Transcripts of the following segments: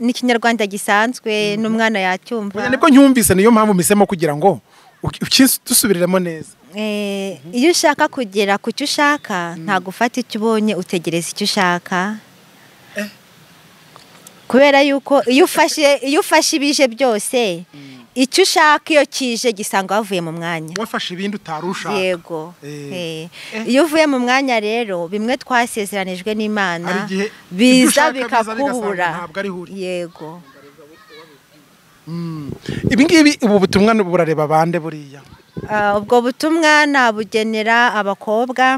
ni ikinyarwanda gisanzwe n'umwana yacyumva nibwo ncyumvise niyo mpamvu misemo kugira ngo dusubiriremo neza Eh, iyo ushaka kugera ku cyo ushaka ntabwo ufata icyo ubonye utegereza icyo ushaka kubera yuko iyo ufashe iyo ufashe ibije byose icyo ushaka iyo kije gisanga wavuye mu mwanya wafashe ibindi utari ushaka yego Eh. Eh. iyo uvuye mu mwanya rero bimwe twasezeranijwe Hari n'imana igihe ibyo biza ushaka biza bigasanga bikakubura ntabwo ari huri. yego ibi ngibi ubu butumwa ni burareba bande buriya Ah, ubwo butumwa nabugenera abakobwa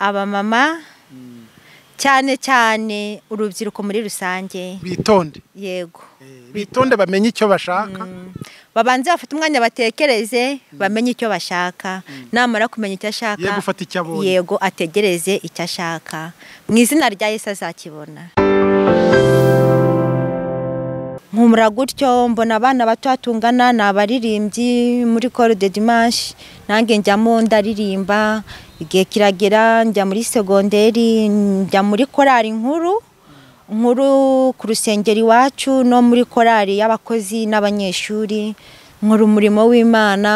abamama cyane cyane urubyiruko muri rusange bitonde yego Eh, bitonde bamenye icyo bashaka babanze bafite umwanya batekereze bamenye icyo bashaka namara kumenya icyo ashaka Ye gufata icyo abonye. yego ategereze icyo ashaka mu izina rya yesu azakibona nkumura gutyo mbona abana bato hatungana ni abaririmbyi muri koro de dimanche nanjye njyamo ndaririmba igihe kiragera njya muri segonderi njya muri korali nkuru nkuru ku rusengero iwacu no muri korali y'abakozi n'abanyeshuri nkora umurimo w'imana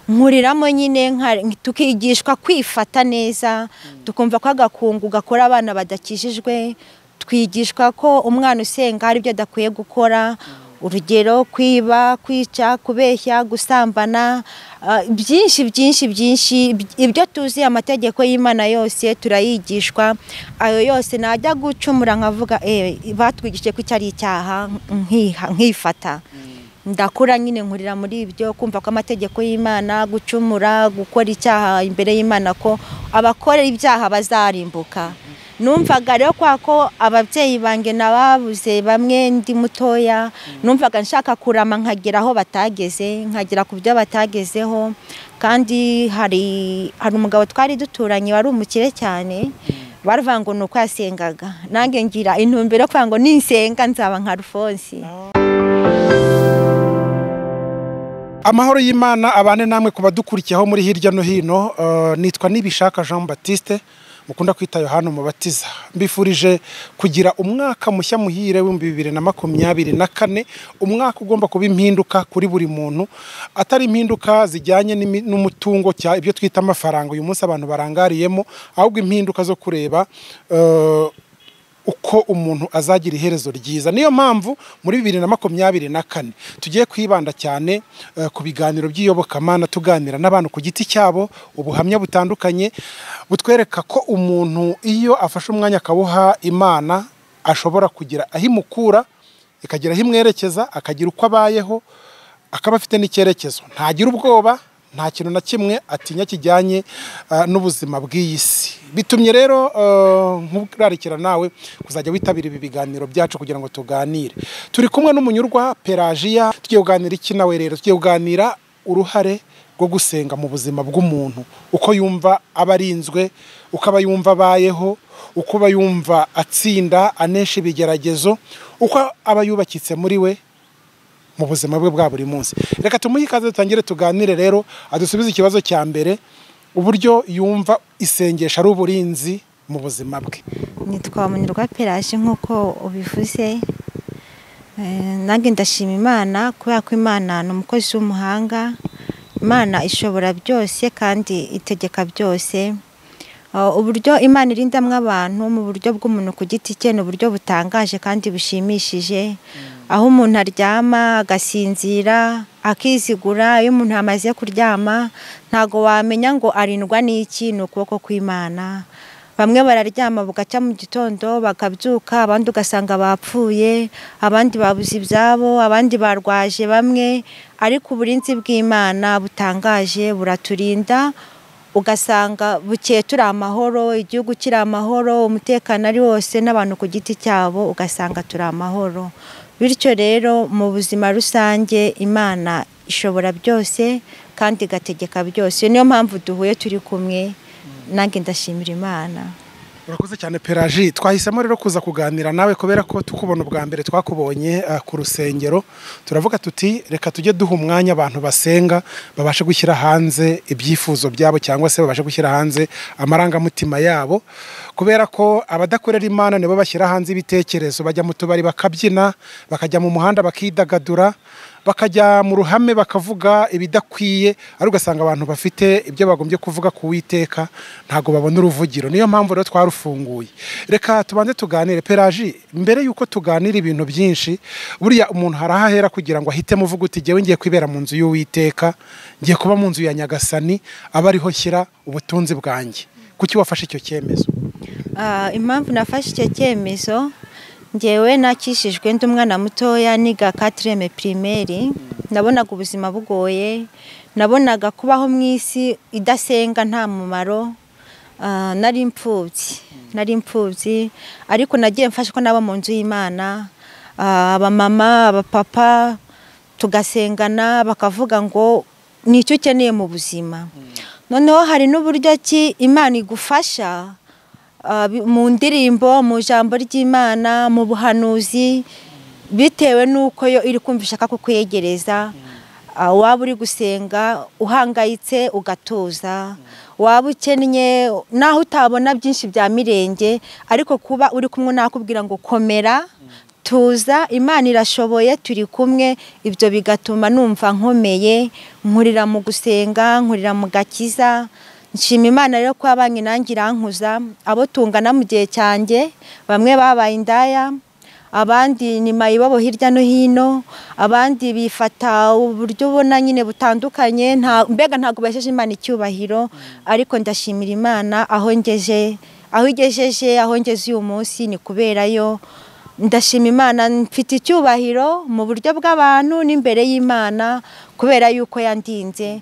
nkuriramo nyine nka- tukigishwa kwifata neza tukumva ko agakungu gakora abana badakijijwe twigishwa ko umwana usenga hari ibyo adakwiye gukora urugero kwiba kwica kubeshya gusambana ah, byinshi byinshi byinshi Iby- ibyo tuzi amategeko y'imana yose turayigishwa ayo yose najya gucumura nkavuga eh, batwigishije ko icyo ari icyaha nkiha- nkifata ndakura nyine nkurira muri ibyo kumva ko amategeko y'imana gucumura gukora icyaha imbere y'imana ko abakora ibyaha bazarimbuka numvaga rero kwa ko ababyeyi banjye nababuze bamwe ndi mutoya numvaga nshaka kurama nkagera aho batageze nkagera ku byo batagezeho kandi hari hari umugabo twari duturanye wari umukire cyane baravuga ngo ni uko yasengaga nanjye ngira intumbero yo kuvuga ngo ninsenga nzaba nka rufonsi amahoro y'imana abane namwe ku badukurikiye aho muri hirya no hino eh, nitwa nibishaka jean batiste mukunda kwita yohana umubatiza mbifurije kugira umwaka mushya muhire w'ibihumbi bibiri na makumyabiri na kane umwaka ugomba kuba impinduka kuri buri muntu atari impinduka zijyanye n'imi- n'umutungo cya ibyo twita amafaranga uyu munsi abantu barangariyemo ahubwo impinduka zo kureba eh, uko umuntu azagira iherezo ryiza niyo mpamvu muri bibiri na makumyabiri na kane tugiye kwibanda cyane eh, ku biganiro by'iyobokamana tuganira n'abantu ku giti cyabo ubuhamya butandukanye butwereka ko umuntu iyo afashe umwanya akawuha imana ashobora kugira aho imukura ikagira aho imwerekeza akagira uko abayeho akaba afite n'icyerekezo ntagira ubwoba nta kintu na kimwe atinya kijyanye eh, n'ubuzima bw'iyi si bitumye rero eh, nkurarikira nawe kuzajya witabira ibi biganiro byacu kugira ngo tuganire turi kumwe n'umunyurwa pelagiya tugiye kuganira iki nawe rero tugiye kuganira uruhare rwo gusenga mu buzima bw'umuntu uko yumva aba arinzwe uko aba yumva abayeho uko aba yumva atsinda anesha ibigeragezo uko aba yubakitse muri we mu buzima bwe bwa buri munsi reka tumuhe ikaze dutangire tuganire rero adusubize ikibazo cya mbere uburyo yumva isengesho ari uburinzi mu buzima bwe nitwa munyurwa peraje nk'uko ubivuze Eh, nanjye ndashima imana kubera ko imana ni umukozi w'umuhanga imana ishobora byose kandi itegeka byose Eh, uburyo imana irindamwo abantu mu buryo bw'umuntu ku giti cye ni uburyo butangaje kandi bushimishije aho umuntu aryama agasinzira akizigura iyo umuntu amaze kuryama ntago wamenya ngo arindwa n'iki ni ukuboko kw'imana bamwe bararyama bugacya mu gitondo bakabyuka abandi ugasanga bapfuye abandi babuze ibyabo abandi barwaje bamwe ariko uburinzi bw'imana butangaje buraturinda ugasanga bukeye turi amahoro igihugu kiri amahoro umutekano ari wose n'abantu ku giti cyabo ugasanga turi amahoro bityo rero mu buzima rusange imana ishobora byose kandi igategeka byose niyo mpamvu duhuye turi kumwe nanjye ndashimira imana urakoze cyane peraji twahisemo rero kuza kuganira nawe kubera ko tukubona ubwa mbere twakubonye ah, ku rusengero turavuga tuti reka tujye duha umwanya abantu basenga babashe gushyira hanze ibyifuzo byabo cyangwa se babashe gushyira hanze amarangamutima yabo kubera ko abadakorera imana nibo bashyira hanze ibitekerezo bajya mu tubari bakabyina bakajya mu muhanda bakidagadura bakajya mu ruhame bakavuga ibidakwiye ariko ugasanga abantu bafite ibyo bagombye kuvuga ku witeka ntabwo babona uruvugiro niyo mpamvu rero twarufunguye reka tubanze tuganire peraji mbere y'uko tuganira ibintu byinshi buriya umuntu harahahera kugira ngo ahitemo uvuga uti jyewe ngiye kwibera mu nzu y'uwiteka ngiye kuba mu nzu ya nyagasani aba ariho shyira ubutunzi bwanjye kuki wafashe icyo cyemezo Ah, impamvu nafashe icyo cyemezo ngewe nakishijwe ndi umwana mutoya niga katireme pirimeri nabonaga ubuzima bugoye nabonaga kubaho mu isi idasenga nta mumaro Ah, nari imfubyi nari imfubyi ariko nagiye mfasha ko naba mu nzu y'imana Ah, abamama abapapa tugasengana bakavuga ngo ni icyo ukeneye mu buzima noneho hari n'uburyo ki imana igufasha ah, bi- mu ndirimbo mu jambo ry'imana mu buhanuzi bitewe n'uko yo iri kumva ishaka kukwegereza Ah, waba uri gusenga uhangayitse ugatuza waba ukennye naho utabona byinshi bya mirenge ariko kuba uri kumwe nakubwira ngo komera tuza imana irashoboye turi kumwe ibyo bigatuma numva nkomeye nkurira mu gusenga nkurira mu gakiza nshima imana rero ko abanye nanjye irankuza abo tungana mu gihe cyanjye bamwe babaye indaya abandi ni mayibobo hirya no hino abandi bifata uburyo ubona nyine butandukanye nta mbega ntabwo basheje imana icyubahiro ariko ndashimira imana aho ngeje aho igejeje aho ngeze uyu munsi ni kuberayo ndashima imana mfite icyubahiro mu buryo bw'abantu n'imbere y'imana kubera yuko yandinze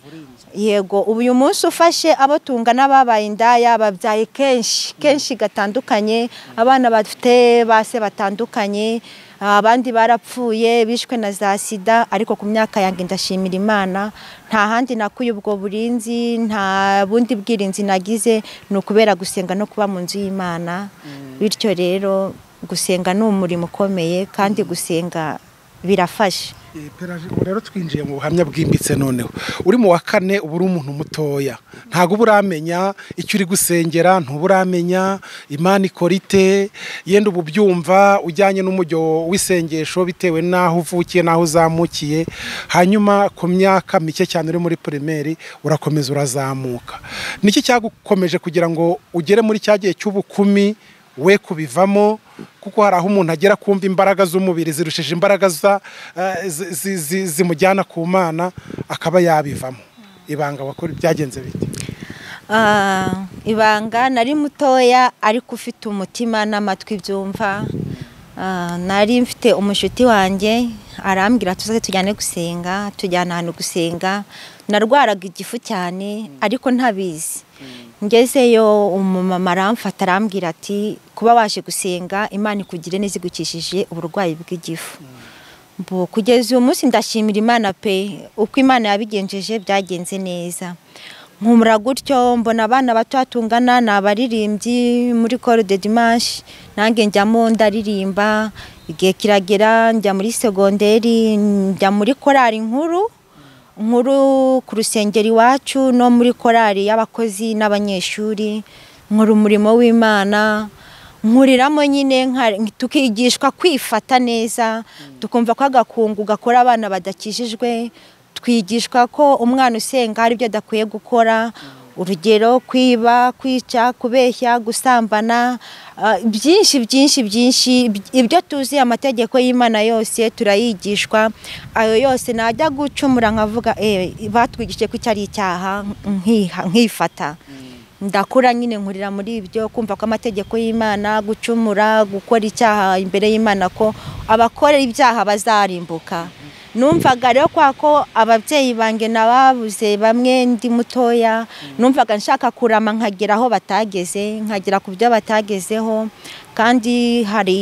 yego ubu uyu munsi ufashe abo tungana babaye indaya babyaye kenshi kenshi gatandukanye abana bafite base batandukanye abandi barapfuye bishwe na za sida ariko ku myaka yanjye ndashimira imana nta handi nakuye ubwo burinzi nta bundi bwirinzi nagize ni ukubera gusenga no kuba mu nzu y'imana bityo rero gusenga ni umurimo ukomeye kandi gusenga birafasha Eh, Pelagie, ubu rero twinjiye mu buhamya bwimbitse noneho uri mu wa kane uba uri umuntu mutoya ntabwo uba uramenya icyo uri gusengera ntuba uramenya imana ikora ite yenda ubu byumva ujyanye n'umujyo w'isengesho bitewe n'aho uvukiye n'aho uzamukiye hanyuma ku myaka mike cyane uri muri pirimeri urakomeza urazamuka niki cyagukomeje kugira ngo ugere muri cya gihe cy'ubukumi we kubivamo kuko hari aho umuntu agera kumva imbaraga z'umubiri zirushije imbaraga za- eh, zi- zi- zi- zimujyana ku mana akaba yabivamo ibanga wakora byagenze bite Ah, ibanga nari mutoya ariko ufite umutima n'amatwi byumva Ah, nari mfite umushuti wanjye arambwira tuzaze tujyane gusenga tujyana ahantu gusenga narwaraga igifu cyane ariko ntabizi ngezeyo umumama aramfata arambwira ati kuba waje gusenga imana ikugire neza igukishije uburwayi bw'igifu Mbu, kugeza uyu munsi ndashimira imana pe uko imana yabigenjeje byagenze neza nkumura gutyo mbona abana bato tungana ni abaririmbyi muri koro de dimanshi nanjye njyamo ndaririmba igihe kiragera njya muri segonderi njya muri korari nkuru nkuru ku rusengero iwacu no muri korari y'abakozi n'abanyeshuri nkora umurimo w'imana nkuriramo nyine nka- tukigishwa kwifata neza tukumva ko agakungu gakora abana badakijijwe twigishwa ko umwana usenga hari ibyo adakwiye gukora urugero kwiba kwica kubeshya gusambana ah, byinshi byinshi byinshi iby- ibyo tuzi amategeko y'imana yose turayigishwa ayo yose najya gucumura nkavuga eh, batwigishije ko icyo ari icyaha nkiha- nkifata ndakura nyine nkurira muri ibyo kumva ko amategeko y'imana gucumura gukora icyaha imbere y'imana ko abakora ibyaha bazarimbuka numvaga rero kwa ko ababyeyi banjye nababuze bamwe ndi mutoya numvaga nshaka kurama nkagera aho batageze nkagera ku byo batagezeho kandi hari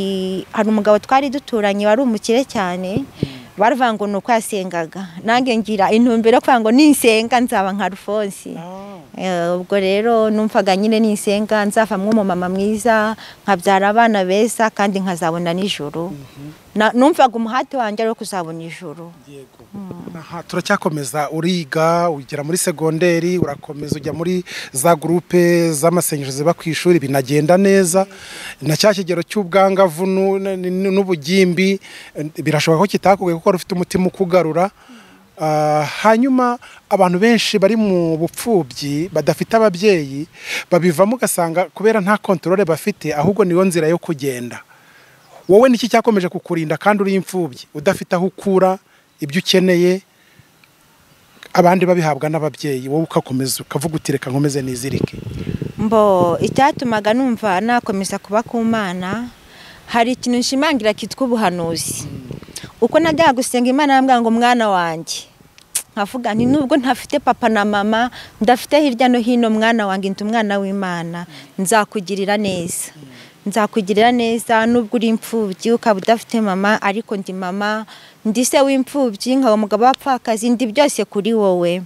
hari umugabo twari duturanye wari umukire cyane baravuga ngo ni uko yasengaga nanjye ngira intumbero yo kuvuga ngo ninsenga nzaba nka rufonsi Eh, ubwo rero numvaga nyine nisenga nzavamo umumama mwiza nkabyara abana beza kandi nkazabona nijoro Na- numvaga umuhati wanjye ari uwo kuzabona ijoro yego aha turacyakomeza uriga ugera muri segonderi urakomeza ujya muri za gurupe z'amasengesho ziba ku ishuri binagenda neza na cya kigero cy'ubwangavu nu- n- n- n'ubugimbi eh, birashoboka ko kitakugoye kuko wari ufite umutima ukugarura Ah, hanyuma abantu benshi bari mu bupfubyi badafite ababyeyi babivamo ugasanga kubera nta kontorore bafite ahubwo niyo nzira yo kugenda wowe niki cyakomeje kukurinda kandi uri imfubyi udafite aho ukura ibyo ukeneye abandi babihabwa n'ababyeyi wowe ukakomeza ukavuga uti reka nkomeze nizirike mbo icyatumaga numva nakomeza kuba ku mana hari ikintu nshimangira kitwa ubuhanuzi uko najyaga gusenga imana yambwira ngo mwana wanjye nkavuga nti nubwo ntafite papa na mama ndafite hirya no hino mwana wanjye ndi umwana w'imana nzakugirira neza nzakugirira neza nubwo uri imfubyi ukaba udafite mama ariko ndi mama ndi se w'imfubyi nkaba umugabo w'apfakazi ndi byose kuri wowe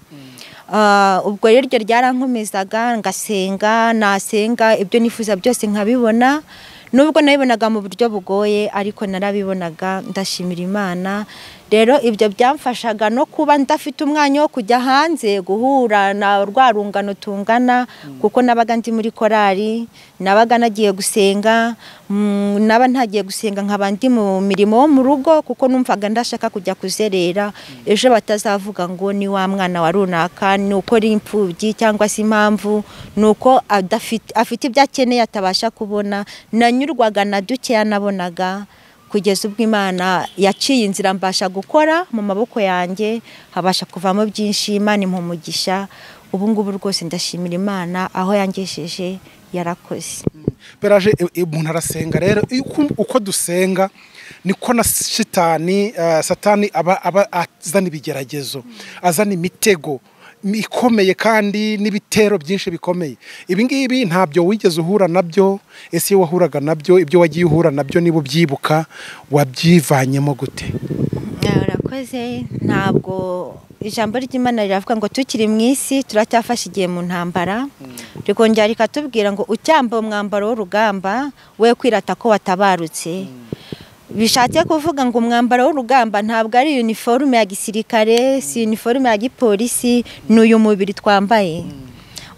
Ah, ubwo rero iryo ryarankomezaga ngasenga nasenga ibyo nifuza byose nkabibona nubwo nabibonaga mu buryo bugoye ariko narabibonaga ndashimira imana rero ibyo byamfashaga no kuba ndafite umwanya wo kujya hanze guhura na rwa rungano tungana kuko nabaga ndi muri korali nabaga nagiye gusenga mm, naba ntagiye gusenga nkaba ndi mu mirimo wo mu rugo kuko numvaga ndashaka kujya kuzerera ejo batazavuga ngo ni wa mwana wa runaka ni uko ari imfubyi cyangwa se impamvu ni uko adafite- afite ibyo akeneye atabasha kubona nanyurwaga na dukeya nabonaga kugeza ubwo imana yaciye inzira mbasha gukora mu maboko yanjye habasha kuvamo byinshi imana impa umugisha ubu ngubu rwose ndashimira imana aho yangejeje yarakoze peraje e- e- umuntu arasenga rero iyo uku- uko dusenga niko na shitani eh, satani aba aba azana ibigeragezo azana imitego mi- ikomeye kandi n'ibitero byinshi bikomeye ibi ngibi ntabyo wigeze uhura nabyo ese iyo wahuraga nabyo ibyo wagiye uhura nabyo niba ubyibuka wabyivanyemo gute Ah, urakoze ntabwo ijambo ry'imana riravuga ngo tukiri mu isi turacyafashe igihe mu ntambara rikongera rikatubwira ngo ucyambaye umwambaro w'urugamba we kwirata ko watabarutse bishatse kuvuga ngo umwambaro w'urugamba ntabwo ari uniforme ya gisirikare si uniforme ya gipolisi ni uyu mubiri twambaye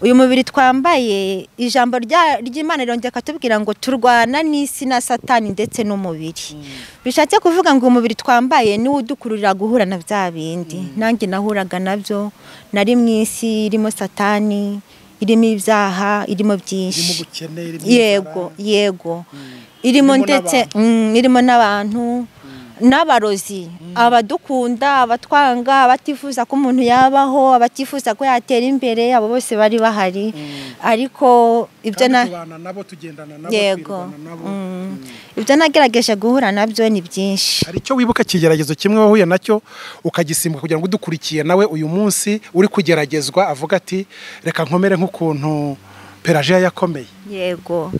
uyu mubiri twambaye ijambo rya- ry'imana rirongera akatubwira ngo turwana n'isi na satani ndetse n'umubiri bishatse kuvuga ngo umubiri twambaye niwo udukururira guhura na bya bindi nanjye nahuraga nabyo nari mu isi irimo satani irimo ibyaha irimo Irimo byinshi ubukene, irimo yego inzara. yego irimo Irimo ndetse mm, irimo n'abantu n'abarozi abadukunda abatwanga abatifuza ko umuntu yabaho abatifuza ko yatera imbere abo bose bari bahari ariko ibyo Kandi na tubana nabo tugendana nabo yego twirwana nabo mm. ibyo nagerageje guhura nabyo ni byinshi hari icyo wibuka kigeragezo kimwe wahuye nacyo ukagisimbuka kugira ngo udukurikiye nawe uyu munsi uri kugeragezwa avuga ati reka nkomere nk'ukuntu peraje yakomeye yego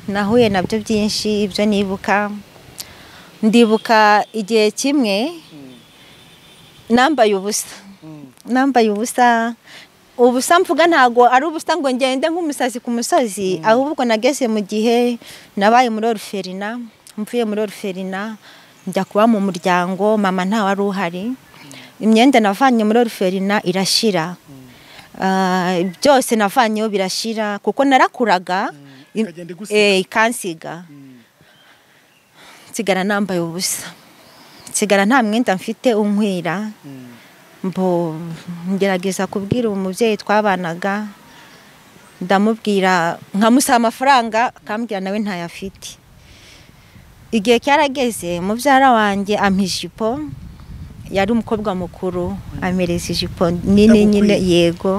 nahuye nabyo byinshi ibyo nibuka ndibuka igihe kimwe nambaye ubusa nambaye ubusa ubusa mvuga ntabwo ari ubusa ngo ngende nk'umusazi ku musozi ahubwo nageze mu gihe nabaye muri oruferina mvuye muri oruferina njya kuba mu muryango mama ntawe wari uhari imyenda navanye muri oruferina irashira Ah, byose navanyeho birashira kuko narakuraga im- ikagenda igusiga. eh, ikansiga nsigara nambaye ubusa nsigara nta mwenda mfite unkwira mbo ngerageza kubwira uwo mubyeyi twabanaga ndamubwira nkamusaba amafaranga akambwira nawe ntayafite igihe cyarageze mubyara wanjye ampa ijipo yari umukobwa mukuru amereza ijipo nini nyine Yagukwiye. yego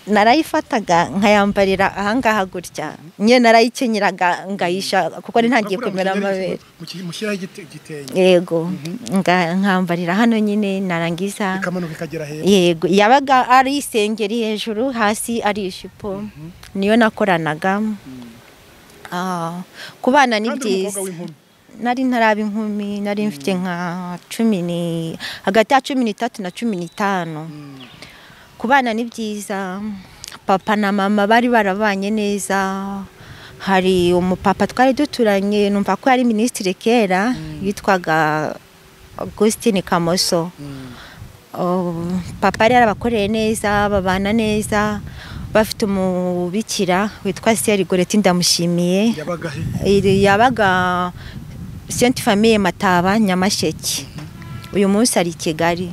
narayifataga nkayambarira ahangaha gutya nyine narayikenyeraga ngayisha kuko nari ntagiye kumera amabere mushyiraho igitenge yego nga- nkambarira hano nyine narangiza ikamanuka ikagera hepfo yego yabaga ari isengeri hejuru hasi ari ijipo niyo nakoranaga Ah, kubana ni kandi uri umukobwa byiza w'inkumi nari ntaraba inkumi nari mfite nka cumi ni hagati ya cumi n'itatu na cumi n'itanu kubana ni byiza papa na mama bari barabanye neza hari umupapa twari duturanye numva ko yari minisitiri kera yitwaga augustin kamoso papa yari yarabakoreye neza babana neza bafite umubikira witwa seri goreti ndamushimiye yabaga he iri yabaga senti famiye mataba nyamasheke uyu munsi ari i kigali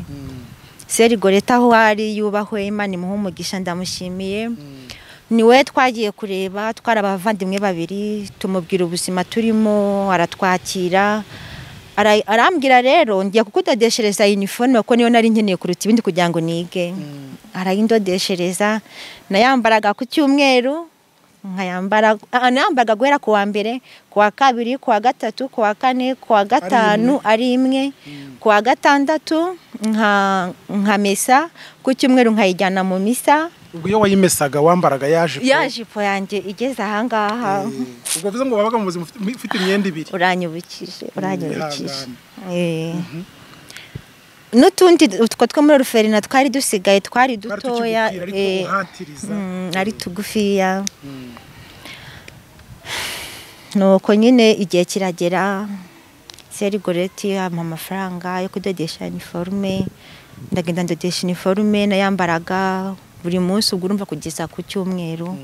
seri goreta aho ari yubahwe imana imuha umugisha ndamushimiye niwe twagiye kureba twari abavandimwe babiri tumubwira ubuzima turimo aratwakira Ara- arambwira rero ngiye kukudodeshereza uniforme kuko niyo nari nkeneye kuruta ibindi kugira ngo nige arayindodeshereza nayambaraga ku cyumweru nkayambara ah, nayambaraga guhera ku wa mbere ku wa kabiri ku wa gatatu ku wa kane ku wa gatanu ari imwe ku wa gatandatu nka- nkamesa ku cyumweru nkayijyana mu misa ubwo iyo wayimesaga wambaraga yaje ya jipo yanjye igeze ahangaha ubwo bivuze ngo wabaga mu buzima ufite- ufite imyenda ibiri uranyubukije uranyubukije Eh. Wihangane. n'utundi utwo two muri ruferina twari dusigaye twari Twari dutoya tukigupfira, ariko eh, uhatiriza. mm, ari tugufiya nuko nyine igihe kiragera seri goreti ampa amafaranga yo kudodesha iniforume ndagenda ndodesha iniforume nayambaraga buri munsi ubwo urumva kugeza ku cyumweru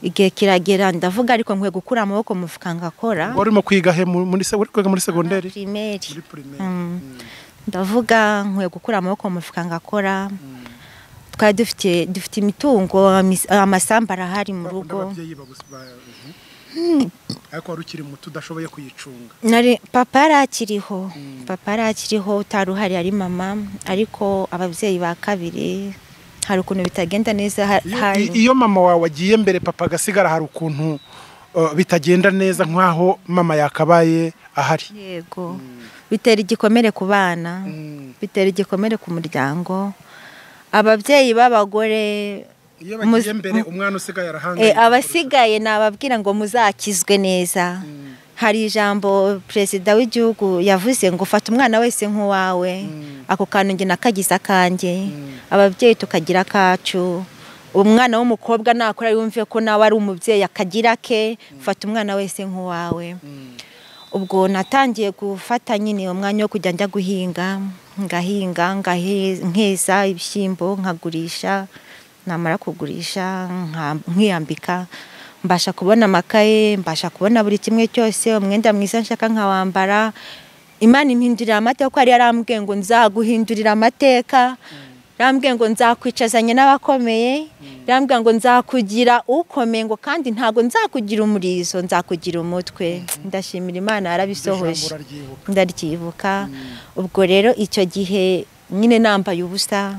igihe kiragera ndavuga ariko nkwiye gukura amaboko mu mufuka ngakora wari urimo kwiga he mu- muri se- wari kwiga muri segonderi primeri muri primaire Mm. ndavuga nkwiye gukura amaboko mu mufuka ngakora twari dufite dufite imitungo amis- amasambu arahari mu bakunda rugo ababyeyi bagus- ba- mhm. ariko wari ukiri muto udashoboye kuyicunga Nari- papa yari akiriho papa yari akiriho utari uhari ari mama ariko ababyeyi ba kabiri hari ukuntu bitagenda neza ha- Iyo- hari i- iyo mama wawe agiye mbere papa agasigara hari ukuntu uh, bitagenda neza nk'aho mama yakabaye ahari yego bitera igikomere ku bana bitera igikomere ku muryango ababyeyi b'abagore iyo Muz- bagiye mbere umwana usigaye eh, arahangayika abasigaye nababwira ngo muzakizwe neza hari ijambo perezida w'igihugu yavuze ngo fata umwana wese nk'uwawe ako kantu njye nakagize akanjye ababyeyi tukagira akacu umwana w'umukobwa nakora yumve ko nawe ari umubyeyi akagira ke fata umwana wese nk'uwawe ubwo natangiye gufata nyine umwanya wo kujya njya guhinga ngahinga ngahe- nkeza ibishyimbo nkagurisha namara kugurisha nka- nkiyambika mbasha kubona amakaye mbasha kubona buri kimwe cyose umwenda mwiza nshaka nkawambara imana impindurira amateka kuko yari yarambwiye ngo nzaguhindurira amateka yarambwiye ngo nzakwicazanye n'abakomeye yarambwiye ngo nzakugira ukomeye ngo kandi ntabwo nzakugira umurizo nzakugira umutwe ndashimira imana yarabisohoje Ijambo uraryibuka. ndaryibuka ubwo rero icyo gihe nyine nambaye ubusa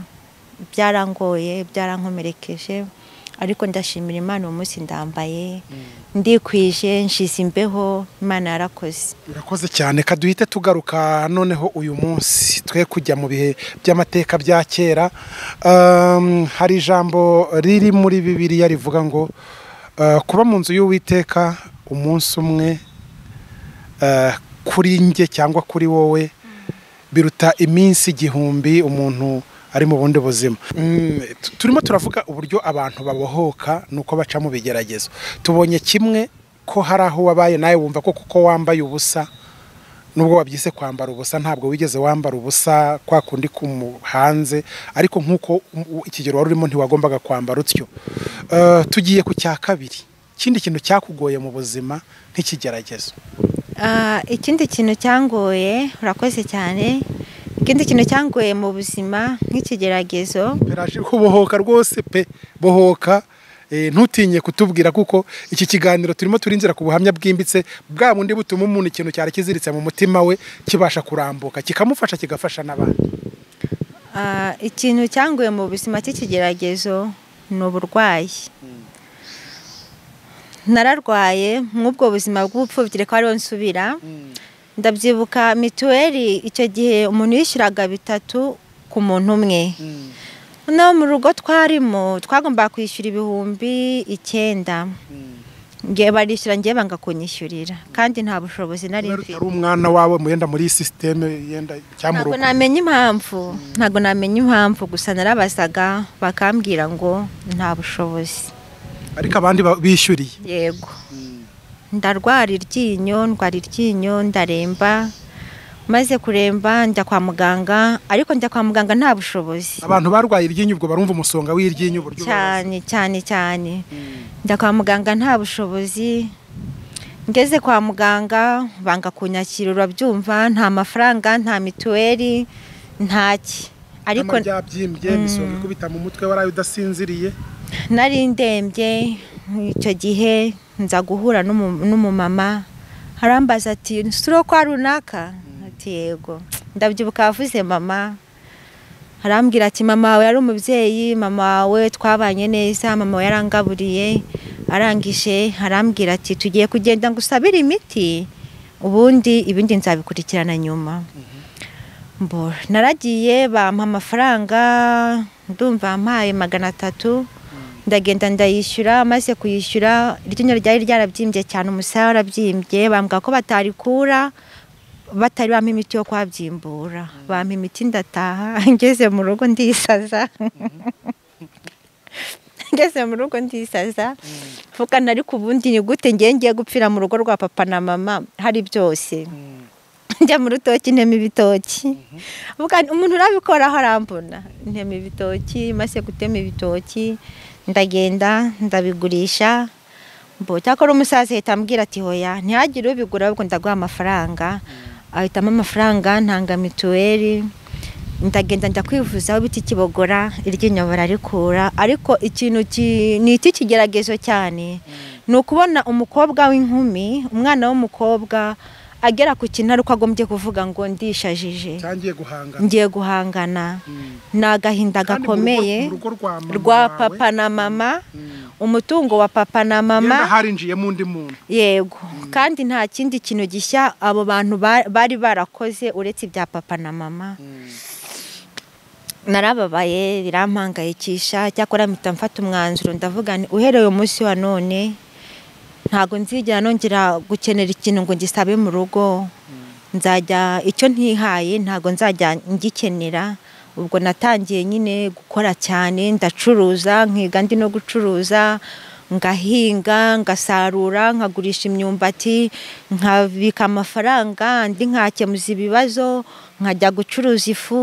byarangoye byarankomerekeje ariko ndashimira imana uwo munsi ndambaye ndikwije nshize imbeho imana yarakoze urakoze cyane kaduhite tugaruka noneho uyu munsi twe kujya mu bihe by'amateka bya kera Um, hari ijambo riri muri bibiliya rivuga ngo uh, kuba mu nzu y'uwiteka umunsi umwe uh, kuri njye cyangwa kuri wowe biruta iminsi igihumbi umuntu ari mu bundi buzima Mm, tu- turimo turavuga uburyo abantu babohoka nuko baca mu bigeragezo tubonye kimwe ko hari aho wabaye nawe wumva ko kuko wambaye ubusa nubwo wabyise kwambara ubusa ntabwo wigeze wambara ubusa kwa kundi kumu- hanze ariko nk'uko u- u- ikigero wari urimo ntiwagombaga kwambara utyo Eh, tugiye ku cya kabiri ikindi kintu cyakugoye mu buzima nk'ikigeragezo Ah, ikindi kintu cyangoye urakoze cyane ikindi kintu cyangoye mu buzima nk'ikigeragezo Peraje ko bohoka rwose pe bohoka Eh, ntutinye kutubwira kuko iki kiganiro turimo turinzira ku buhamya bwimbitse bwa bundi butuma umuntu ikintu cyari kiziritse mu mutima we kibasha kurambuka kikamufasha kigafasha n'abandi Ah, ikintu cyanguye mu buzima cy'ikigeragezo ni uburwayi nararwaye nk'ubwo buzima bw'ubupfubyi ko ariho nsubira ndabyibuka mituweli icyo gihe umuntu yishyuraga bitatu ku muntu umwe no mu rugo twarimo twagombaga kwishyura ibihumbi icyenda ngewe barishyura ngewe bangakunyishyurira kandi nta bushobozi nari Kubera mfite utari umwana wawe muyenda muri sisiteme yenda ntabwo icyamuroga namenye impamvu ntabwo namenye impamvu gusa narabasaga bakambwira ngo nta bushobozi ariko abandi ba- bishyuriye yego ndarwara iryinyo ndwara iryinyo ndaremba maze kuremba njya kwa muganga ariko njya kwa muganga nta bushobozi abantu barwaye iryinyo ubwo barumva umusonga w'iryinyo uburyo ubabaza. cyane cyane cyane njya kwa muganga nta bushobozi ngeze kwa muganga banga kunyakira urabyumva nta mafaranga nta mituweli ntaki ariko Itama ryabyimbye imisonga ikubita mu mutwe waraye udasinziriye nari ndembye icyo gihe nza guhura n'umu- n'umumama arambaza ati suro kwa runaka ati yego ndabyibuka yavuze mama arambwira ati mama wawe yari umubyeyi mama wawe twabanye neza mama wawe yarangaburiye arangije arambwira ati tugiye kugenda ngo usabire imiti ubundi ibindi nzabikurikirana nyuma mbora naragiye bampa amafaranga ndumva mpaye magana atatu ndagenda ndayishyura maze kuyishyura iryinyo ryari ryarabyimbye cyane umusaya warabyimbye bambwira ko batarikura batari bampa imiti yo kwabyimbura bampa imiti ndataha ngeze mu rugo ndisaza ngeze mu rugo ndisaza mvuga ariko ubundi ni gute ngiye ngiye gupfira mu rugo rwa papa na mama hari byose njya mu rutoki ntema ibitoki Vuga nti, umuntu urabikoraho arambona ntema ibitoki maze gutema ibitoki ndagenda ndabigurisha mbo cyakora umusaza ahita ambwira ati hoya ntihagire ubigura ahubwo ndaguha amafaranga ahitamo amafaranga ntanga mituweli ndagenda njya kwivuzaho biti kibogora iryinyo bararikura ariko ikintu ki- ni icy'ikigeragezo cyane ni ukubona umukobwa w'inkumi umwana w'umukobwa agera ku kintu ariko agombye kuvuga ngo ndishajije cyangiye guhangana ngiye guhangana ni agahinda Kandi mu rugo- gakomeye mu rugo rwa mama rwa wawe, papa na mama umutungo wa papa na yenda mama harinjiyemo undi muntu yego kandi nta kindi kintu gishya abo bantu ba- bari barakoze uretse ibya papa na mama narababaye birampangayikisha cyakora mpita mfata umwanzuro ndavuga nti uhereye umunsi wa none ntabwo nzigera nongera gukenera ikintu ngo gisabe mu rugo nzajya icyo ntihaye ntabwo nzajya ngikenera ubwo natangiye nyine gukora cyane ndacuruza nkiga ndi no gucuruza ngahinga ngasarura nkagurisha imyumbati nkabika amafaranga ndi nkakemuza ibibazo nkajya gucuruza ifu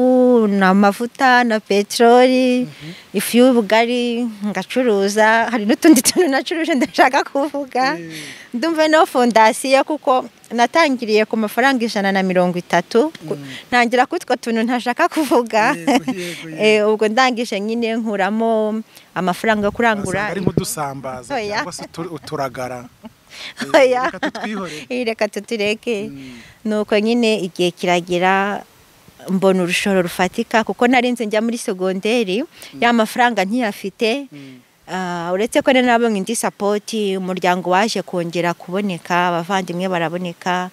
n'amavuta na peteroli ifu y'ubugari ngacuruza hari n'utundi tuntu nacuruje ndashaka kuvuga ndumva no fondasiyo kuko natangiriye ku mafaranga ijana na mirongo itatu ku- ntangira kutwo tuntu ntashaka kuvuga Yego, yego, yego. Eh, ubwo ndangije nyine nkuramo amafaranga yo kurangura Wasanga ari nk'udusambaza Oya. cyangwa se utu- uturagara Oya. reka tutwihorere Eh, reka tutureke nuko nyine igihe kiragira mbona urushoro rufatika kuko nari nzi njya muri segonderi ya mafaranga ntiyafite Ah, uretse ko rero nabonye indi sapoti umuryango waje kongera kuboneka abavandimwe baraboneka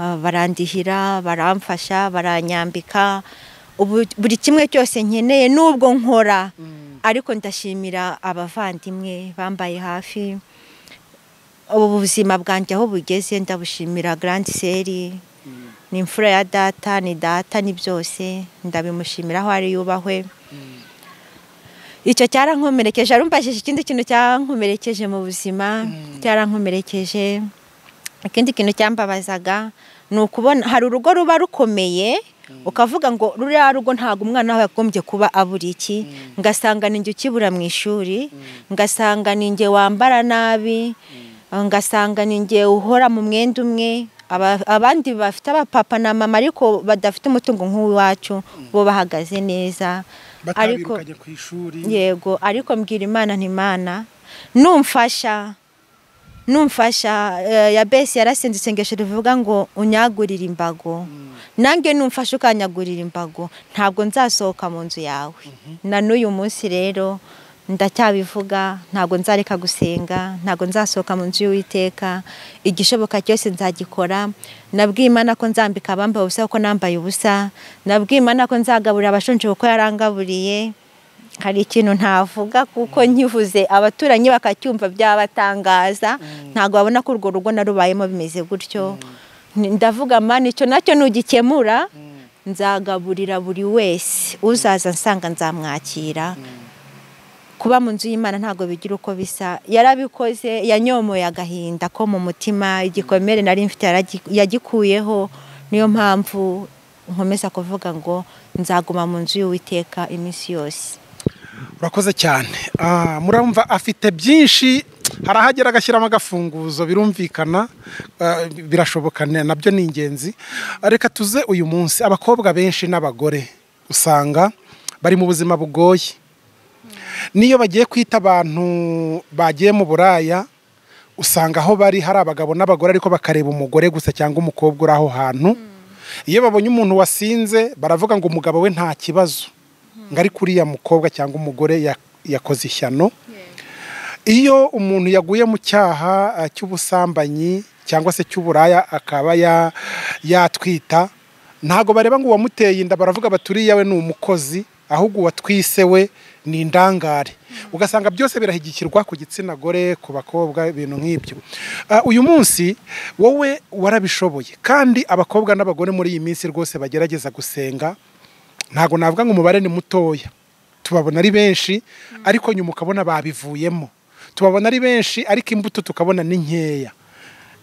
ah, barandihira baramfasha baranyambika ubu buri kimwe cyose nkeneye n'ubwo nkora ariko ndashimira abavandimwe bambaye hafi ubu buzima bwanjye aho bugeze ndabushimira Grand Seri ni imfura ya data ni data ni byose ndabimushimira aho ari yubahwe icyo cyarankomerekeje arumbajije ikindi kintu cyankomerekeje mu buzima cyarankomerekeje ikindi kintu cyambabazaga ni ukubona hari urugo ruba rukomeye ukavuga ngo ruriya rugo ntabwo umwana we yagombye kuba abura iki ngasanga ni njye ukibura mu ishuri ngasanga ni njye wambara nabi ngasanga ni njye uhora mu mwenda umwe Aba- abandi bafite abapapa na mama ariko badafite umutungo nk'uwacu bo bahagaze neza ariko batabirukanye ku ishuri yego ariko mbwira imana ntimana numfasha numfasha eh, ya besi yarasenze isengesho rivuga ngo unyagurire imbago nanjye numfasha ukanyagurira imbago ntabwo nzasohoka mu nzu yawe na n'uyu munsi rero ndacyabivuga ntabwo nzareka gusenga ntabwo nzasohoka mu nzu y'uwiteka igishoboka cyose nzagikora nabwiye imana ko nzambika abambaye ubusa kuko nambaye ubusa nabwiye imana ko nzagaburira abashonje kuko yarangaburiye hari ikintu ntavuga kuko nkivuze abaturanyi bakacyumva byabatangaza ntabwo babona ko urwo rugo narubayemo bimeze gutyo Ni- ndavuga mani icyo nacyo nugikemura nzagaburira buri wese uzaza nsanga nzamwakira kuba mu nzu y'imana ntabwo bigira uko bisa yarabikoze yanyomoye agahinda ko mu mutima igikomere nari mfite yaragi- yagikuyeho niyo mpamvu nkomeza kuvuga ngo nzaguma mu nzu y'uwiteka iminsi yose urakoze cyane Ah, muramva afite byinshi hari ahagera agashyiramo agafunguzo birumvikana ah, birashoboka ne- nabyo ni ingenzi reka tuze uyu munsi abakobwa benshi n'abagore usanga bari mu buzima bugoye n'iyo bagiye kwita abantu bagiye mu buraya usanga aho bari hari abagabo n'abagore ariko bakareba umugore gusa cyangwa umukobwa uri aho hantu iyo babonye umuntu wasinze baravuga ngo umugabo we nta kibazo ngo ariko uriya mukobwa cyangwa umugore ya- yakoze ishyano iyo umuntu yaguye mu cyaha eh, cy'ubusambanyi cyangwa se cy'uburaya akaba ya- yatwita ntabwo bareba ngo uwamuteye inda baravuga baturiye we ni umukozi ahubwo uwatwise we ni indangare ugasanga byose birahigikirwa ku gitsina gore ku bakobwa ibintu nk'ibyo Ah, uyu munsi wowe warabishoboye kandi abakobwa n'abagore muri iyi minsi rwose bagerageza gusenga ntabwo navuga ngo umubare ni mutoya tubabona ari benshi ariko nyuma ukabona babivuyemo tubabona ari benshi ariko imbuto tukabona ni nkeya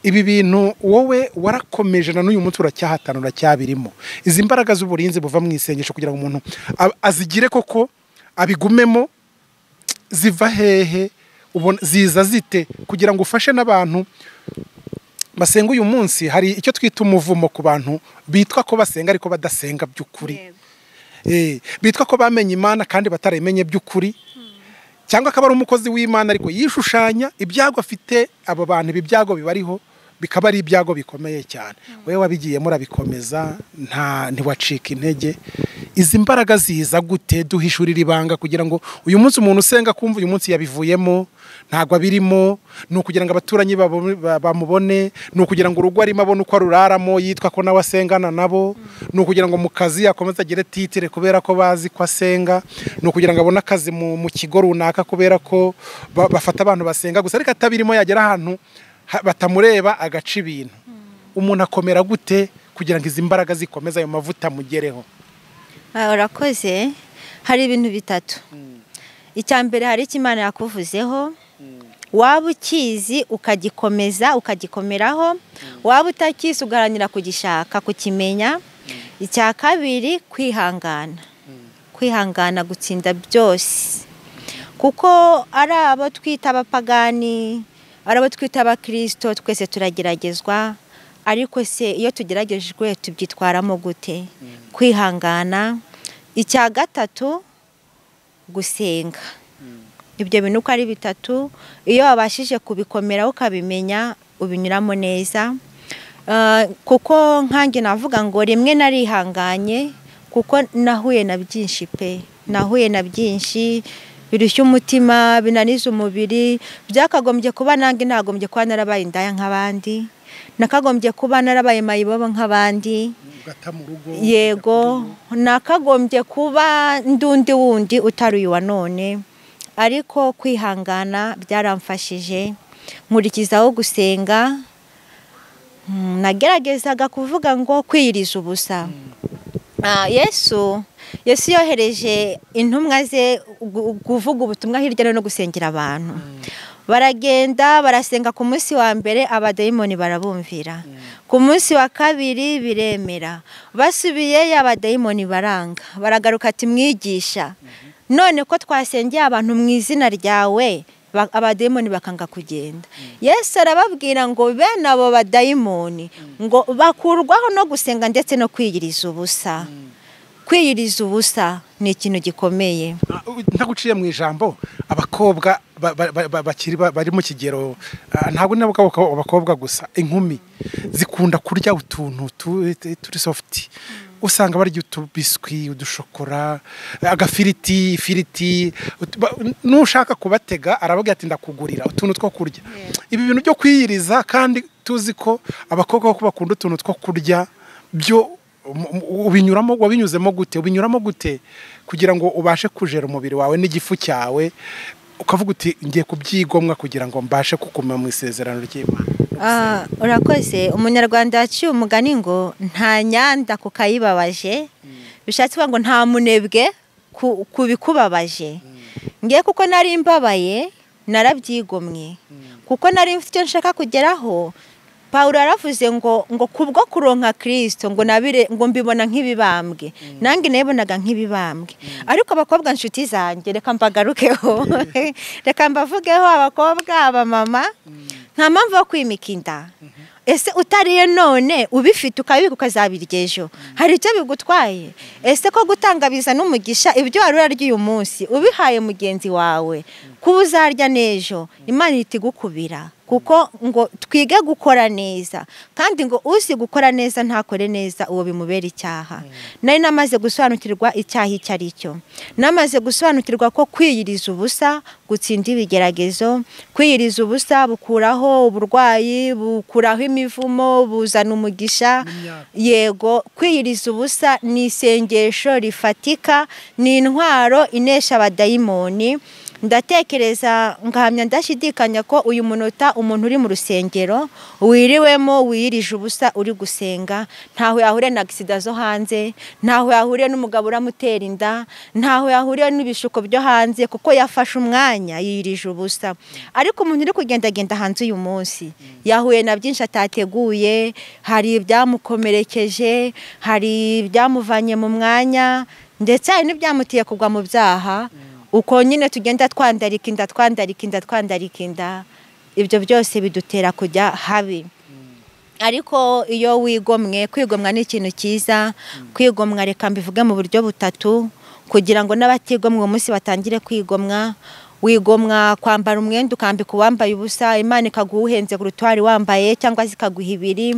ibi bintu wowe warakomeje na n'uyu munsi uracyahatana uracyabirimo izi mbaraga z'uburinzi buva mu isengesho kugira ngo umuntu a- azigire koko abigumemo ziva hehe ubona ziza zite kugira ngo ufashe n'abantu basenga uyu munsi hari icyo twita umuvumo ku bantu bitwa ko basenga ariko badasenga by'ukuri Eh, bitwa ko bamenye imana kandi batarayimenye by'ukuri cyangwa akaba ari umukozi w'imana ariko yishushanya ibyago afite abo bantu ibi byago bibariho bikaba ari ibyago bikomeye cyane wowe wabigiyemo urabikomeza nta ntiwacika intege izi mbaraga ziza gute duhishurira ibanga kugira ngo uyu munsi umuntu usenga kumva uyu munsi yabivuyemo ntabwo abirimo ni ukugira ngo abaturanyi babone- ba- bamubone ni ukugira ngo urugo arimo abone uko aruraramo yitwa ko nawe asengana nabo ni ukugira ngo mu kazi akomeze agire titire kubera ko bazi ko asenga ni ukugira ngo abone akazi mu mu kigo runaka kubera ko ba- bafata abantu basenga gusa ariko atabirimo yagera ahantu ha- batamureba agaca ibintu umuntu akomera gute kugira ngo izi mbaraga zikomeze ayo mavuta amugereho Ah, urakoze hari ibintu bitatu icya mbere hari icyo imana yakuvuzeho waba ukizi ukagikomeza ukagikomeraho waba utakizi ugaharanira kugishaka kukimenya icya kabiri kwihangana kwihangana gutsinda byose kuko ari abo twita abapagani ari abo twita abakirisito twese turageragezwa ariko se iyo tugeragejwe tubyitwaramo gute kwihangana icya gatatu gusenga ibyo bintu uko ari bitatu iyo wabashije kubikomeraho ukabimenya ubinyuramo neza Ah, kuko nkange navuga ngo rimwe narihanganye kuko nahuye na byinshi pe nahuye na byinshi birushya umutima binaniza umubiri byakagombye kuba nange nagombye kuba narabaye indaya nk'abandi nakagombye kuba narabaye mayibobo nk'abandi ugata mu rugo yego nakagombye kuba ndundi wundi utari uyu wa none ariko kwihangana byaramfashije nkurikizaho gusenga Mm, nageragezaga kuvuga ngo kwiyiriza ubusa Ah, yesu yesu yohereje intumwa ze gu- kuvuga ubutumwa hirya no hino gusengera abantu baragenda barasenga ku munsi wa mbere abadayimoni barabumvira ku munsi wa kabiri biremera basubiyeyo abadayimoni baranga baragaruka ati mwigisha none ko twasengeye abantu mu izina ryawe ba- abadayimoni bakanga kugenda yesu arababwira ngo bene abo badayimoni ngo bakurwaho no gusenga ndetse no kwiyiriza ubusa kwiyiriza ubusa ni ikintu gikomeye Ah, u- ntaguciye mu ijambo abakobwa ba- ba- ba- ba- bakiri ba- bari mu kigero ah, ntabwo ni abakobwa abakobwa gusa inkumi zikunda kurya utuntu tu- tu- turi sofuti usanga barya utubiswi udushokora agafiriti ifiriti utu- ba- n'ushaka kubatega arababwira ati ndakugurira utuntu two kurya ibi bintu byo kwiyiriza kandi tuzi ko abakobwa kuko bakunda utuntu two kurya byo ubinyuramo wabinyuzemo gute ubinyuramo gute kugira ngo ubashe kujera umubiri wawe n'igifu cyawe ukavuga uti ngiye kubyigomwa kugira ngo mbashe kuguma mu isezerano ry'imana urakoze umunyarwanda yaciye umugani ngo nta nyanda ku kayibabaje bishatse kuvuga ngo nta munebwe ku bikubabaje ngiye kuko nari mbabaye narabyigomwe kuko nari mfite icyo nshaka kugeraho paul aravuze ngo ngo kubwo kuronka kirisito ngo nabire ngo mbibona nk'ibibambwe nange nabonaga nk'ibibambwe ariko abakobwa nshuti zanjye reka mbagarukeho reka mbavugeho abakobwa abamama nta mpamvu yo kwimika inda ese utariye none ubifite ukabibika ukazabirya ejo hari icyo bigutwaye ese ko gutanga biza n'umugisha ibyo wari urarya uyu munsi ubihaye mugenzi wawe kuba uzarya n'ejo imana ihita igukubira kuko ngo twige gukora neza kandi ngo uzi gukora neza ntakore neza uwo bimubera icyaha nari namaze gusobanukirwa icyaha icyo ari cyo namaze gusobanukirwa ko kwiyiriza ubusa gutsinda ibigeragezo kwiyiriza ubusa bukuraho uburwayi bukuraho imivumo buzana umugisha yego kwiyiriza ubusa ni isengesho rifatika ni intwaro inesha abadayimoni ndatekereza ngahamya ndashidikanya ko uyu munota umuntu uri mu rusengero wiriwemo wiyirije ubusa uri gusenga ntaho yahuriye na agisida zo hanze ntaho yahuriye n'umugabo uramutera inda ntaho yahuriye n'ibishuko byo hanze kuko yafashe umwanya yiyirije ubusa ariko umuntu uri kugendagenda hanze uyu munsi yahuye na byinshi atateguye hari ibyamukomerekeje hari ibyamuvanye mu mwanya ndetse hari n'ibyamutiye kugwa mu byaha uko nyine tugenda twandarika inda twandarika inda twandarika inda ibyo byose bidutera kujya habi ariko iyo wigomwe kwigomwa ni ikintu cyiza kwigomwa reka mbivuge mu buryo butatu kugira ngo n'abatigomwa uwo munsi batangire kwigomwa wigomwa kwambara umwenda ukambika uwambaye ubusa imana ikaguha uhenze kuruta uwari wambaye cyangwa se ikaguha ibiri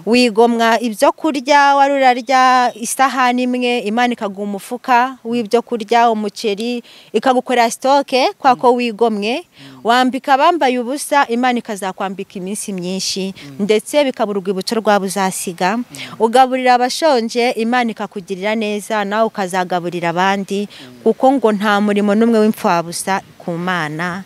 wigomwa ibyo kurya wari urarya isahani imwe imana ikaguha umufuka w'ibyo kurya umuceri ikagukorera sitoke kwa ko wigomwe wambika abambaye ubusa imana ikazakwambika iminsi myinshi ndetse bikaba urwibutso rwabo uzasiga ugaburira abashonje imana ikakugirira neza nawe ukazagaburira abandi kuko ngo nta murimo n'umwe w'imfabusa ku mana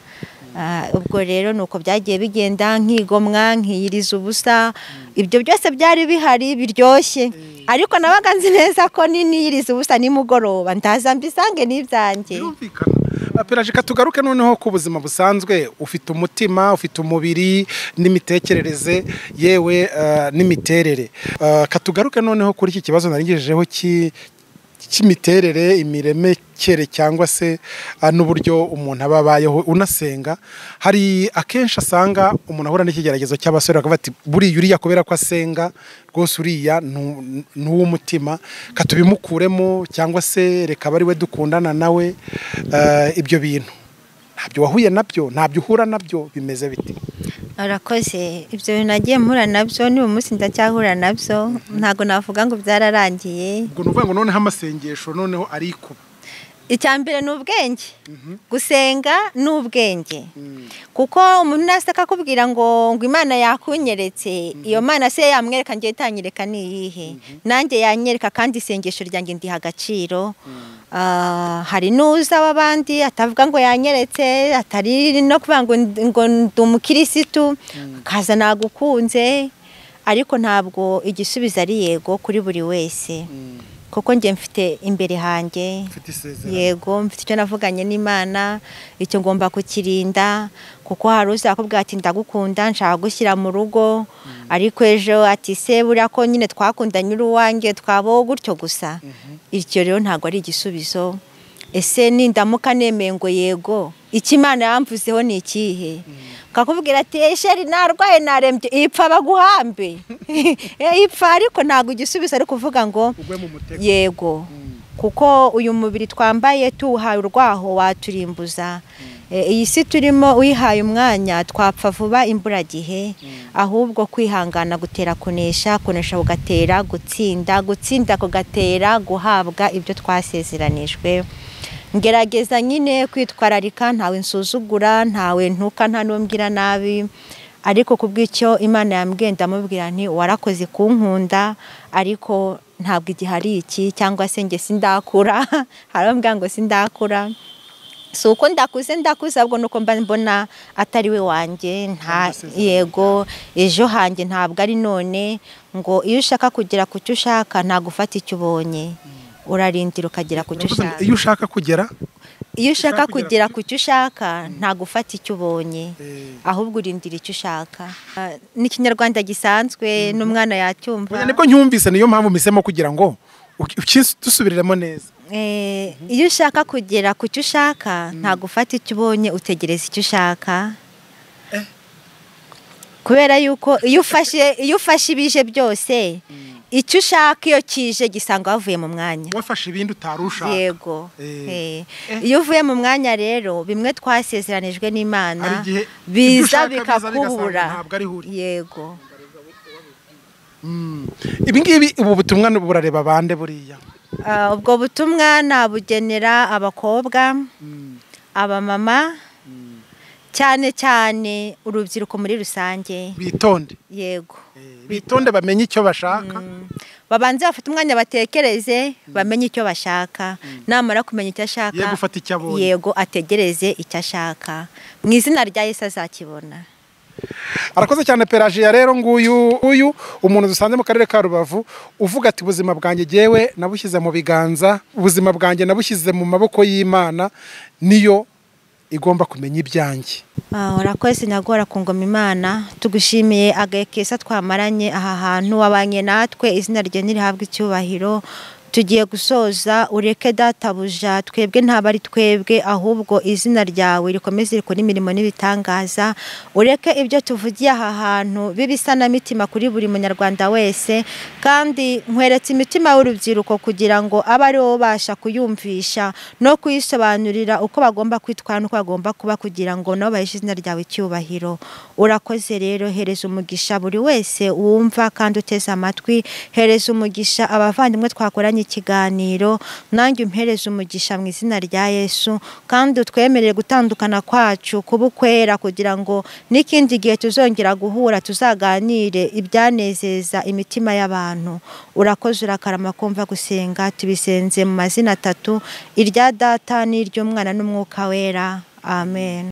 ubwo rero ni uko byagiye bigenda nkigomwa nkiyiriza ubusa ibyo byose byari bihari biryoshye ariko nabaga nzi neza ko n'iniyiriza ubusa nimugoroba ndaza mbisange n'ibyanjye perajika tugaruke noneho ku buzima busanzwe ufite umutima ufite umubiri n'imitekerereze yewe n'imiterere katugaruke noneho kuri iki kibazo narengejejeho cy'imiterere imiremekere cyangwa se n'uburyo umuntu aba abayeho unasenga hari akenshi asanga umuntu ahura n'ikigeragezo cy'abasore bakavuga ati buriya uriya kubera ko asenga rwose uriya ni uw'umutima katubimukuremo cyangwa se reka aba ari we dukundana nawe ibyo bintu ntabyo wahuye nabyo ntabyo uhura nabyo bimeze biti arakoze ibyo bintu nagiye mpura nabyo n'uyu munsi ndacyahura nabyo ntabwo navuga ngo byararangiye ubwo ni ukuvuga ngo noneho amasengesho noneho arikuba icya mbere ni ubwenge gusenga ni ubwenge kuko umuntu ntase akakubwira ngo ngo imana yakunyeretse iyo mana se yamwereka ngiye itanyereka ni iyihe nanjye yanyereka kandi isengesho ryanjye ndiha agaciro hari n'uza w'abandi atavuga ngo yanyeretse atari no kuvuga ngo ndi umukirisitu kaza nagukunze ariko ntabwo igisubizo ari yego kuri buri wese kuko njye mfite imbere hanjye yego mfite icyo navuganye n'imana icyo ngomba kukirinda kuko hari uzakubwira ati ndagukunda nshaka gushyira mu rugo ariko ejo ati se buriya ko nyine twakundanye uri uwanjye twabaho gutyo gusa iryo rero ntabwo ari igisubizo ese nindamuka nemeye ngo yego icyo imana yamvuzeho ni ikihe kakubwira ati sheri narwaye narembye ipfa baguhambe ipfa ariko ntabwo igisubizo ari kuvuga ngo yego kuko uyu mubiri twambaye tuwuhaye urwaho waturimbuza iyi si turimo uyihaye umwanya twapfa vuba imburagihe ahubwo kwihangana gutera kunesha kunesha kugatera gutsinda gutsinda kugatera guhabwa ibyo twasezeranijwe ngerageza nyine kwitwararika ntawe nsuzugura ntawe ntuka nta n'umbwira nabi ariko ku bw'icyo imana yambwenda amubwira nti warakoze kunkunda ariko ntabwo igihe ari iki cyangwa se nge sindakura hari abambwira ngo sindakura si uko ndakuze ndakuze ahubwo ni uko mba mbona atari we wanjye nta yego ejo hanjye ntabwo ari none ngo iyo ushaka kugera ku cyo ushaka ntabwo ufata icyo ubonye urarindira ukagera ku cyo ushaka iyo ushaka kugera iyo ushaka kugera ku cyo ushaka ntabwo ufata icyo ubonye ahubwo urindira icyo ushaka Ah, ni ikinyarwanda gisanzwe n'umwana yacyumva Oya, nibwo nyumvise niyo mpamvu misemo kugira ngo dusubiriremo neza Eh, iyo ushaka kugera ku cyo ushaka ntabwo ufata icyo ubonye utegereza icyo ushaka kubera yuko iyo ufashe iyo ufashe ibije byose icyo ushaka iyo kije gisanga wavuye mu mwanya wafashe ibindi utari ushaka yego Eh. Eh. iyo uvuye mu mwanya rero bimwe twasezeranijwe n'imana Hari igihe ibyo biza ushaka biza bigasanga bikakubura ntabwo ari huri. yego ibi ngibi ubu butumwa ni burareba bande buriya Ah, ubwo butumwa nabugenera abakobwa abamama cyane cyane urubyiruko muri rusange bitonde yego Eh, bitonde bamenye icyo bashaka babanze bafite umwanya batekereze bamenye icyo bashaka namara kumenya icyo ashaka Ye gufata icyo abonye. yego ategereze icyo ashaka mu izina rya yesu azakibona arakoze cyane perajiya rero nguyu uyu umuntu dusanze mu karere ka rubavu uvuga ati ubuzima bwanjye ngewe nabushyize mu biganza ubuzima bwanjye nabushyize mu maboko y'imana niyo igomba kumenya ibyanjye Ah, urakoze nyagora ku ngoma imana tugushimiye agahe keza twamaranye aha hantu wabanye natwe izina rye ntirihabwe icyubahiro tugiye gusoza ureke databuja twebwe ntabwo ari twebwe ahubwo izina ryawe rikomeze rikora imirimo n'ibitangaza ureke ibyo tuvugiye aha hantu bibe isanamitima kuri buri munyarwanda wese kandi nkweretse imitima y'urubyiruko kugira ngo abe aribo babasha kuyumvisha no kuyisobanurira uko bagomba kwitwara n'uko bagomba kuba kugira ngo nabo baheshe izina ryawe icyubahiro urakoze rero hereza umugisha buri wese wumva kandi uteze amatwi hereza umugisha abavandimwe twakoranye ikiganiro nanjye umpereze umugisha mu izina rya yesu kandi utwemerere gutandukana kwacu kuba ukwera kugira ngo n'ikindi gihe tuzongera guhura tuzaganire ibyanezeza imitima y'abantu urakoze urakarama kumva gusenga tubisenze mu mazina atatu irya data n'iry'umwana n'umwuka wera amen